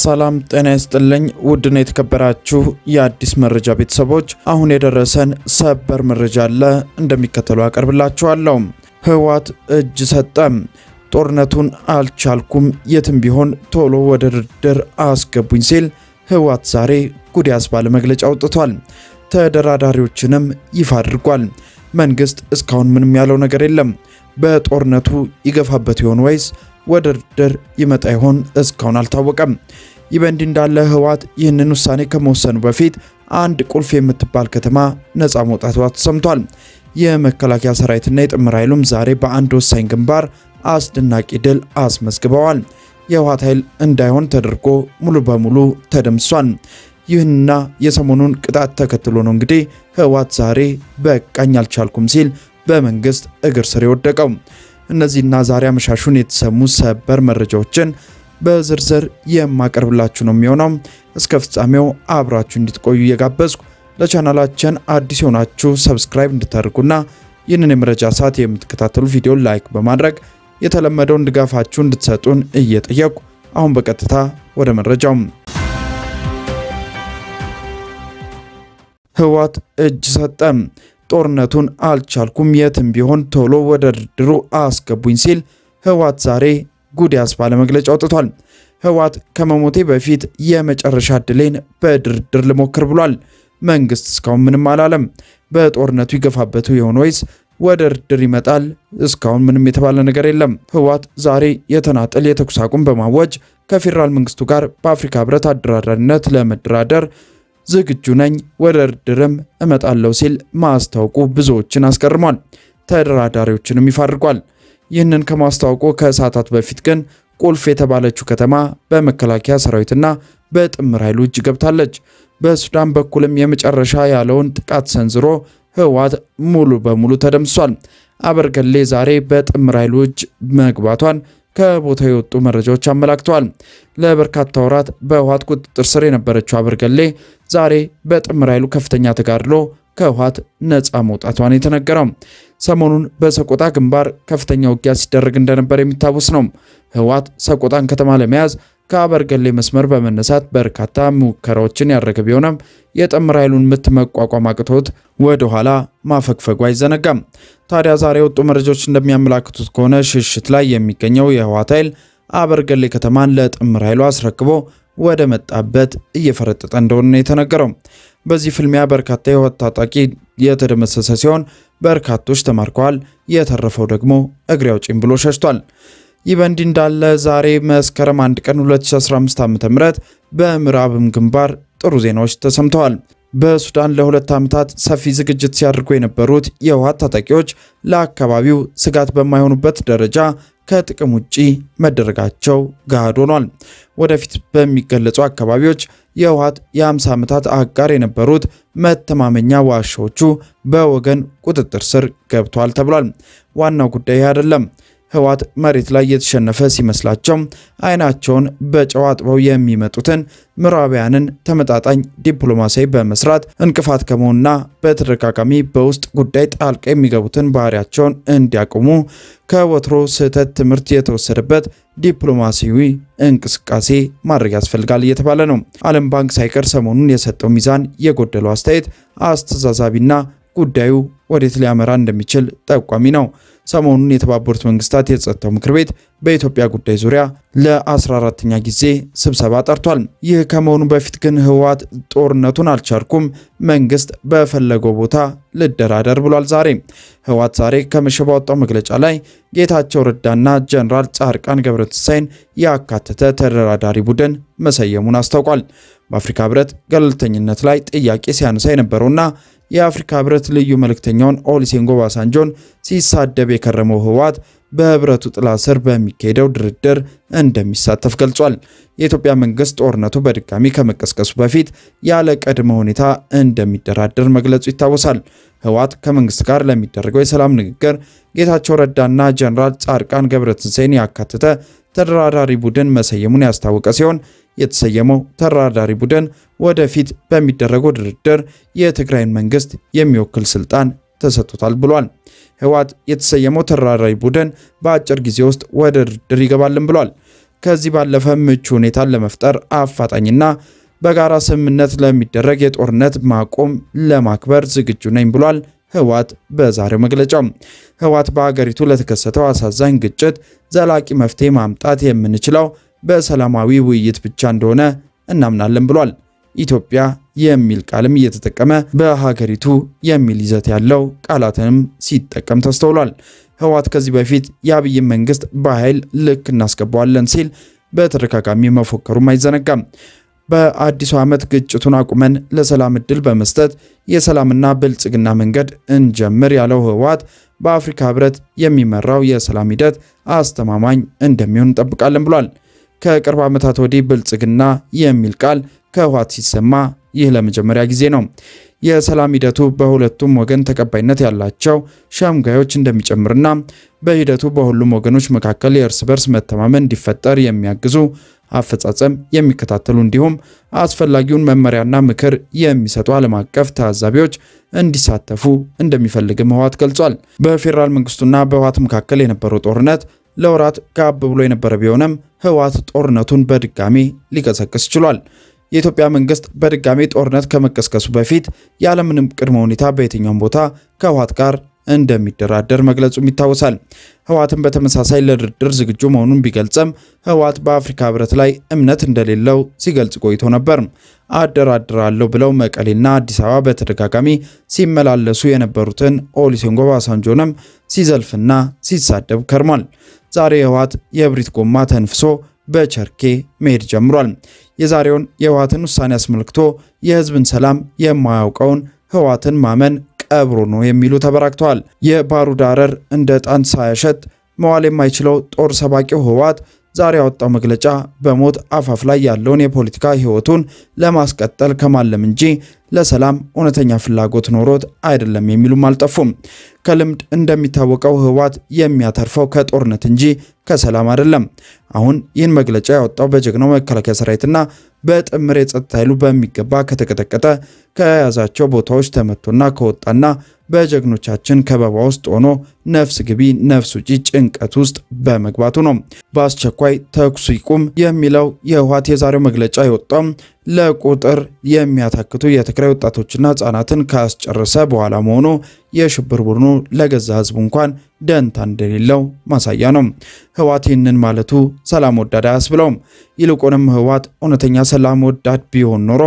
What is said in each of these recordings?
ሰላም ጤና ይስጥልኝ። ውድና የተከበራችሁ የአዲስ መረጃ ቤተሰቦች አሁን የደረሰን ሰበር መረጃ አለ፣ እንደሚከተለው አቀርብላችኋለሁ። ህወሓት እጅ ሰጠ። ጦርነቱን አልቻልኩም፣ የትም ቢሆን ቶሎ ወደ ድርድር አስገቡኝ ሲል ህወሓት ዛሬ ጉድ ያስባለ መግለጫ አውጥቷል። ተደራዳሪዎችንም ይፋ አድርጓል። መንግስት እስካሁን ምንም ያለው ነገር የለም። በጦርነቱ ይገፋበት ይሆን ወይስ ወደ ድርድር ይመጣ ይሆን? እስካሁን አልታወቀም። ይህ በእንዲህ እንዳለ ህወሓት ይህንን ውሳኔ ከመወሰኑ በፊት አንድ ቁልፍ የምትባል ከተማ ነፃ መውጣቷ ተሰምቷል። የመከላከያ ሰራዊትና የጥምር ኃይሉም ዛሬ በአንድ ወሳኝ ግንባር አስደናቂ ድል አስመዝግበዋል። የህወሓት ኃይል እንዳይሆን ተደርጎ ሙሉ በሙሉ ተደምሷል። ይህንና የሰሞኑን ቅጣት ተከትሎ ነው እንግዲህ ህወሓት ዛሬ በቃኝ አልቻልኩም ሲል በመንግስት እግር ስር የወደቀው። እነዚህና ዛሬ አመሻሹን የተሰሙ ሰበር መረጃዎችን በዝርዝር የማቀርብላችሁ ነው የሚሆነው። እስከ ፍጻሜው አብራችሁ እንድትቆዩ እየጋበዝኩ ለቻናላችን አዲስ የሆናችሁ ሰብስክራይብ እንድታደርጉና ይህንን የመረጃ ሰዓት የምትከታተሉ ቪዲዮ ላይክ በማድረግ የተለመደውን ድጋፋችሁ እንድትሰጡን እየጠየቁ አሁን በቀጥታ ወደ መረጃው ህወሓት እጅ ሰጠ። ጦርነቱን አልቻልኩም፣ የትም ቢሆን ቶሎ ወደ ድርድሩ አስገቡኝ ሲል ህወሓት ዛሬ ጉድ ያስባለ መግለጫ አውጥቷል። ህወሓት ከመሞቴ በፊት የመጨረሻ ዕድሌን በድርድር ልሞክር ብሏል። መንግስት እስካሁን ምንም አላለም። በጦርነቱ ይገፋበቱ የሆነ ወይስ ወደ ድርድር ይመጣል? እስካሁን ምንም የተባለ ነገር የለም። ህወሓት ዛሬ የተናጠል የተኩስ አቁም በማወጅ ከፌዴራል መንግስቱ ጋር በአፍሪካ ህብረት አደራዳሪነት ለመደራደር ዝግጁ ነኝ፣ ወደ ድርድርም እመጣለሁ ሲል ማስታወቁ ብዙዎችን አስገርሟል። ተደራዳሪዎችንም ይፋ አድርጓል። ይህንን ከማስታወቁ ከሰዓታት በፊት ግን ቁልፍ የተባለችው ከተማ በመከላከያ ሰራዊትና በጥምር ኃይሉ እጅ ገብታለች። በሱዳን በኩልም የመጨረሻ ያለውን ጥቃት ሰንዝሮ ህወሓት ሙሉ በሙሉ ተደምሷል። አበርገሌ ዛሬ በጥምር ኃይሉ እጅ መግባቷን ከቦታው የወጡ መረጃዎች አመላክተዋል። ለበርካታ ወራት በህወሓት ቁጥጥር ስር የነበረችው አበርገሌ ዛሬ በጥምር ኃይሉ ከፍተኛ ተጋድሎ ከህወሓት ነፃ መውጣቷን የተነገረው ሰሞኑን በሰቆጣ ግንባር ከፍተኛ ውጊያ ሲደረግ እንደነበር የሚታወስ ነው። ህወሓት ሰቆጣን ከተማ ለመያዝ ከአበርገሌ መስመር በመነሳት በርካታ ሙከራዎችን ያደረገ ቢሆንም የጥምር ኃይሉን ምት መቋቋም አቅቶት ወደ ኋላ ማፈግፈጉ አይዘነጋም። ታዲያ ዛሬ የወጡ መረጃዎች እንደሚያመላክቱት ከሆነ ሽሽት ላይ የሚገኘው የህወሓት ኃይል አበርገሌ ከተማን ለጥምር ኃይሉ አስረክቦ ወደ መጣበት እየፈረጠጠ እንደሆነ ነው የተነገረው። በዚህ ፍልሚያ በርካታ የህወሓት ታጣቂ የተደመሰሰ ሲሆን በርካቶች ተማርከዋል። የተረፈው ደግሞ እግሬ አውጪኝ ብሎ ሸሽቷል። ይህ በእንዲህ እንዳለ ዛሬ መስከረም 1 ቀን 2015 ዓ.ም በምዕራብም ግንባር ጥሩ ዜናዎች ተሰምተዋል። በሱዳን ለሁለት ዓመታት ሰፊ ዝግጅት ሲያደርጉ የነበሩት የህወሓት ታጣቂዎች ለአካባቢው ስጋት በማይሆኑበት ደረጃ ከጥቅም ውጪ መደረጋቸው ገሃድ ሆኗል። ወደፊት በሚገለጹ አካባቢዎች የህወሓት የ50 ዓመታት አጋር የነበሩት መተማመኛ ዋሻዎቹ በወገን ቁጥጥር ስር ገብተዋል ተብሏል። ዋናው ጉዳይ አይደለም። ህወሓት መሬት ላይ የተሸነፈ ሲመስላቸው አይናቸውን በጨው አጥበው የሚመጡትን ምዕራባውያንን ተመጣጣኝ ዲፕሎማሲያዊ በመስራት እንቅፋት ከመሆንና በተደጋጋሚ በውስጥ ጉዳይ ጣልቃ የሚገቡትን ባህሪያቸውን እንዲያቆሙ ከወትሮ ስህተት ትምህርት የተወሰደበት ዲፕሎማሲያዊ እንቅስቃሴ ማድረግ ያስፈልጋል እየተባለ ነው። ዓለም ባንክ ሳይቀር ሰሞኑን የሰጠው ሚዛን የጎደለው አስተያየት አስተዛዛቢና ጉዳዩ ወዴት ሊያመራ እንደሚችል ጠቋሚ ነው። ሰሞኑን የተባበሩት መንግስታት የጸጥታው ምክር ቤት በኢትዮጵያ ጉዳይ ዙሪያ ለ14ተኛ ጊዜ ስብሰባ ጠርቷል። ይህ ከመሆኑ በፊት ግን ህወሓት ጦርነቱን አልቻልኩም፣ መንግስት በፈለገው ቦታ ልደራደር ብሏል። ዛሬ ህወሓት ዛሬ ከመሸ ባወጣው መግለጫ ላይ ጌታቸው ረዳና ጀነራል ጻድቃን ገብረትንሳኤን ያካተተ ተደራዳሪ ቡድን መሰየሙን አስታውቋል። በአፍሪካ ህብረት ገለልተኝነት ላይ ጥያቄ ሲያነሳ የነበረውና የአፍሪካ ህብረት ልዩ መልእክተኛውን ኦሉሴጉን ኦባሳንጆን ሲሳደብ የከረመው ህወሓት በህብረቱ ጥላ ስር በሚካሄደው ድርድር እንደሚሳተፍ ገልጿል። የኢትዮጵያ መንግስት ጦርነቱ በድጋሚ ከመቀስቀሱ በፊት ያለ ቅድመ ሁኔታ እንደሚደራደር መግለጹ ይታወሳል። ህወሓት ከመንግስት ጋር ለሚደረገው የሰላም ንግግር ጌታቸው ረዳና ጀነራል ጻድቃን ገብረትንሳኤን ያካተተ ተደራዳሪ ቡድን መሰየሙን ያስታወቀ ሲሆን የተሰየመው ተደራዳሪ ቡድን ወደፊት በሚደረገው ድርድር የትግራይን መንግስት የሚወክል ስልጣን ተሰጥቶታል ብሏል። ህወሓት የተሰየመው ተደራዳሪ ቡድን በአጭር ጊዜ ውስጥ ወደ ድርድር ይገባልን ብሏል። ከዚህ ባለፈ ምቹ ሁኔታን ለመፍጠር አፋጣኝና በጋራ ስምምነት ለሚደረግ የጦርነት ማቆም ለማክበር ዝግጁ ነኝ ብሏል። ህወሓት በዛሬው መግለጫው ህወሓት በሀገሪቱ ለተከሰተው አሳዛኝ ግጭት ዘላቂ መፍትሄ ማምጣት የምንችለው በሰላማዊ ውይይት ብቻ እንደሆነ እናምናለን ብሏል። ኢትዮጵያ የሚል ቃልም እየተጠቀመ በሀገሪቱ የሚል ይዘት ያለው ቃላትንም ሲጠቀም ተስተውሏል። ህወሓት ከዚህ በፊት የአብይን መንግስት በኃይል ልክ እናስገባዋለን ሲል በተደጋጋሚ መፎከሩም አይዘነጋም። በአዲሱ ዓመት ግጭቱን አቁመን ለሰላም እድል በመስጠት የሰላምና ብልጽግና መንገድ እንጀምር ያለው ህወሓት በአፍሪካ ህብረት የሚመራው የሰላም ሂደት አስተማማኝ እንደሚሆን እንጠብቃለን ብሏል። ከቅርብ ዓመታት ወዲህ ብልጽግና የሚል ቃል ከህወሓት ሲሰማ ይህ ለመጀመሪያ ጊዜ ነው። የሰላም ሂደቱ በሁለቱም ወገን ተቀባይነት ያላቸው ሸምጋዮች እንደሚጨምርና በሂደቱ በሁሉም ወገኖች መካከል የእርስ በርስ መተማመን እንዲፈጠር የሚያግዙ አፈጻጸም የሚከታተሉ እንዲሁም አስፈላጊውን መመሪያና ምክር የሚሰጡ ዓለም አቀፍ ታዛቢዎች እንዲሳተፉ እንደሚፈልግም ህወሓት ገልጿል። በፌዴራል መንግስቱና በህወሓት መካከል የነበረው ጦርነት ለወራት ጋብ ብሎ የነበረ ቢሆንም ህወሓት ጦርነቱን በድጋሚ ሊቀሰቅስ ችሏል። የኢትዮጵያ መንግስት በድጋሚ ጦርነት ከመቀስቀሱ በፊት ያለምንም ቅድመ ሁኔታ በየትኛውም ቦታ ከህወሓት ጋር እንደሚደራደር መግለጹም ይታወሳል። ህወሓትን በተመሳሳይ ለድርድር ዝግጁ መሆኑን ቢገልጽም ህወሓት በአፍሪካ ህብረት ላይ እምነት እንደሌለው ሲገልጽ ቆይቶ ነበር። አደራድራለሁ ብለው መቀሌና አዲስ አበባ በተደጋጋሚ ሲመላለሱ የነበሩትን ኦሉሴጉን ኦባሳንጆንም ሲዘልፍና ሲሳደብ ከርሟል። ዛሬ ህወሓት የእብሪት ጎማ ተንፍሶ በቸርኬ መሄድ ጀምሯል። የዛሬውን የህወሓትን ውሳኔ አስመልክቶ የህዝብን ሰላም የማያውቀውን ህወሓትን ማመን ቀብሮ ነው የሚሉ ተበራክተዋል። የባሩድ አረር እንደ ዕጣን ሳያሸት መዋል የማይችለው ጦር ሰባቂው ህወሓት ዛሬ ያወጣው መግለጫ በሞት አፋፍ ላይ ያለውን የፖለቲካ ህይወቱን ለማስቀጠል ከማለም እንጂ ለሰላም እውነተኛ ፍላጎት ኖሮት አይደለም የሚሉም አልጠፉም። ከልምድ እንደሚታወቀው ህወሓት የሚያተርፈው ከጦርነት እንጂ ከሰላም አይደለም። አሁን ይህን መግለጫ ያወጣው በጀግናው መከላከያ ሰራዊትና በጥምር የጸጥታ ኃይሉ በሚገባ ከተቀጠቀጠ ከያዛቸው ቦታዎች ተመቶና ከወጣና በጀግኖቻችን ከበባ ውስጥ ሆኖ ነፍስ ግቢ ነፍስ ውጪ ጭንቀት ውስጥ በመግባቱ ነው። በአስቸኳይ ተኩሱ ይቁም የሚለው የህወሓት የዛሬው መግለጫ የወጣው ለቁጥር የሚያታክቱ የትግራይ ወጣቶችና ህጻናትን ካስጨረሰ በኋላ መሆኑ የሽብር ቡድኑ ለገዛ ህዝቡ እንኳን ደንታ እንደሌለው ማሳያ ነው። ህወሓት ይህንን ማለቱ ሰላም ወዳድ አያስብለውም። ይልቁንም ህወሓት እውነተኛ ሰላም ወዳድ ቢሆን ኖሮ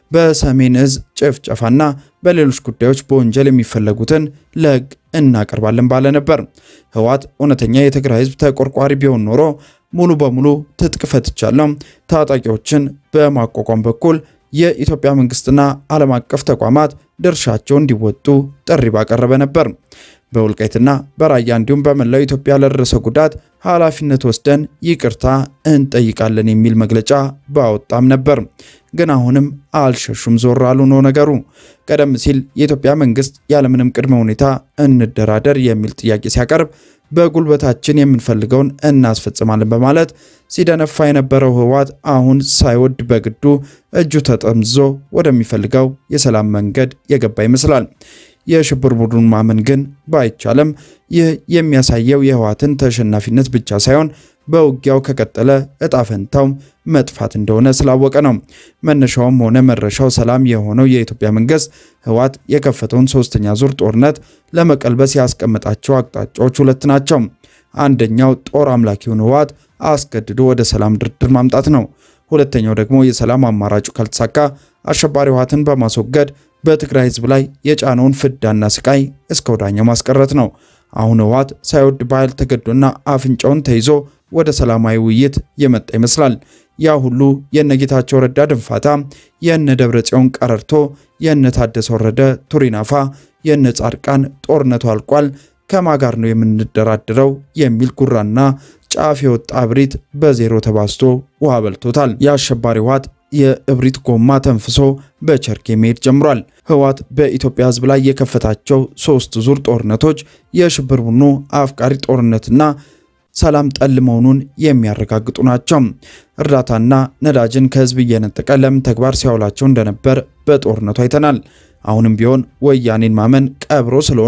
በሰሜን እዝ ጭፍጨፋና በሌሎች ጉዳዮች በወንጀል የሚፈለጉትን ለህግ እናቀርባለን ባለ ነበር። ህወሓት እውነተኛ የትግራይ ህዝብ ተቆርቋሪ ቢሆን ኖሮ ሙሉ በሙሉ ትጥቅ ፈትቻለሁ፣ ታጣቂዎችን በማቋቋም በኩል የኢትዮጵያ መንግስትና ዓለም አቀፍ ተቋማት ድርሻቸው እንዲወጡ ጥሪ ባቀረበ ነበር። በወልቃይትና በራያ እንዲሁም በመላው ኢትዮጵያ ለደረሰ ጉዳት ኃላፊነት ወስደን ይቅርታ እንጠይቃለን የሚል መግለጫ ባወጣም ነበር። ግን አሁንም አልሸሹም፣ ዞር አሉ ነው ነገሩ። ቀደም ሲል የኢትዮጵያ መንግስት ያለምንም ቅድመ ሁኔታ እንደራደር የሚል ጥያቄ ሲያቀርብ በጉልበታችን የምንፈልገውን እናስፈጽማለን በማለት ሲደነፋ የነበረው ህወሓት አሁን ሳይወድ በግዱ እጁ ተጠምዝዞ ወደሚፈልገው የሰላም መንገድ የገባ ይመስላል። የሽብር ቡድኑን ማመን ግን ባይቻልም ይህ የሚያሳየው የህወሓትን ተሸናፊነት ብቻ ሳይሆን በውጊያው ከቀጠለ እጣ ፈንታው መጥፋት እንደሆነ ስላወቀ ነው። መነሻውም ሆነ መረሻው ሰላም የሆነው የኢትዮጵያ መንግስት ህወሓት የከፈተውን ሶስተኛ ዙር ጦርነት ለመቀልበስ ያስቀመጣቸው አቅጣጫዎች ሁለት ናቸው። አንደኛው ጦር አምላኪውን ህወሓት አስገድዶ ወደ ሰላም ድርድር ማምጣት ነው። ሁለተኛው ደግሞ የሰላም አማራጩ ካልተሳካ አሸባሪ ህወሓትን በማስወገድ በትግራይ ህዝብ ላይ የጫነውን ፍዳና ስቃይ እስከ ወዳኛው ማስቀረት ነው። አሁን ህወሓት ሳይወድ በኃይል ተገዶና አፍንጫውን ተይዞ ወደ ሰላማዊ ውይይት የመጣ ይመስላል። ያ ሁሉ የነ ጌታቸው ረዳ ድንፋታ፣ የነ ደብረ ጽዮን ቀረርቶ፣ የነ ታደሰ ወረደ ቱሪናፋ፣ የነ ጻድቃን ጦርነቱ አልቋል ከማ ጋር ነው የምንደራደረው የሚል ጉራና ጫፍ የወጣ እብሪት በዜሮ ተባዝቶ ውሃ በልቶታል። የአሸባሪ ህወሓት የእብሪት ጎማ ተንፍሶ በቸርኬ መሄድ ጀምሯል። ህወሓት በኢትዮጵያ ህዝብ ላይ የከፈታቸው ሶስት ዙር ጦርነቶች የሽብር ቡድኑ አፍቃሪ ጦርነትና ሰላም ጠል መሆኑን የሚያረጋግጡ ናቸው። እርዳታና ነዳጅን ከህዝብ እየነጠቀ ለምን ተግባር ሲያውላቸው እንደነበር በጦርነቱ አይተናል። አሁንም ቢሆን ወያኔን ማመን ቀብሮ ስለሆነ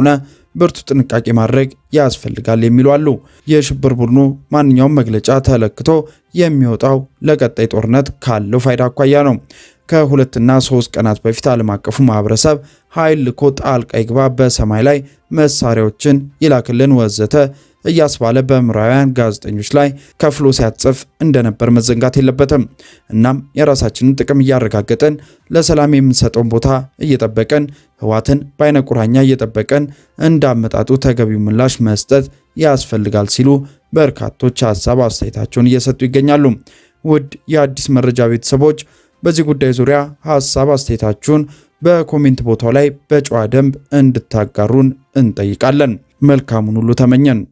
ብርቱ ጥንቃቄ ማድረግ ያስፈልጋል የሚሉ አሉ። የሽብር ቡድኑ ማንኛውም መግለጫ ተለክቶ የሚወጣው ለቀጣይ ጦርነት ካለው ፋይዳ አኳያ ነው። ከሁለትና ሶስት ቀናት በፊት ዓለም አቀፉ ማህበረሰብ ኃይል ልኮ ጣልቃ ይግባ፣ በሰማይ ላይ መሳሪያዎችን ይላክልን ወዘተ እያስባለ በምዕራባውያን ጋዜጠኞች ላይ ከፍሎ ሲያጽፍ እንደነበር መዘንጋት የለበትም። እናም የራሳችንን ጥቅም እያረጋገጠን ለሰላም የምንሰጠውን ቦታ እየጠበቀን ህወሓትን በአይነ ቁራኛ እየጠበቀን እንዳመጣጡ ተገቢው ምላሽ መስጠት ያስፈልጋል ሲሉ በርካቶች ሀሳብ አስተያየታቸውን እየሰጡ ይገኛሉ። ውድ የአዲስ መረጃ ቤተሰቦች በዚህ ጉዳይ ዙሪያ ሀሳብ አስተያየታችሁን በኮሜንት ቦታው ላይ በጨዋ ደንብ እንድታጋሩን እንጠይቃለን። መልካሙን ሁሉ ተመኘን።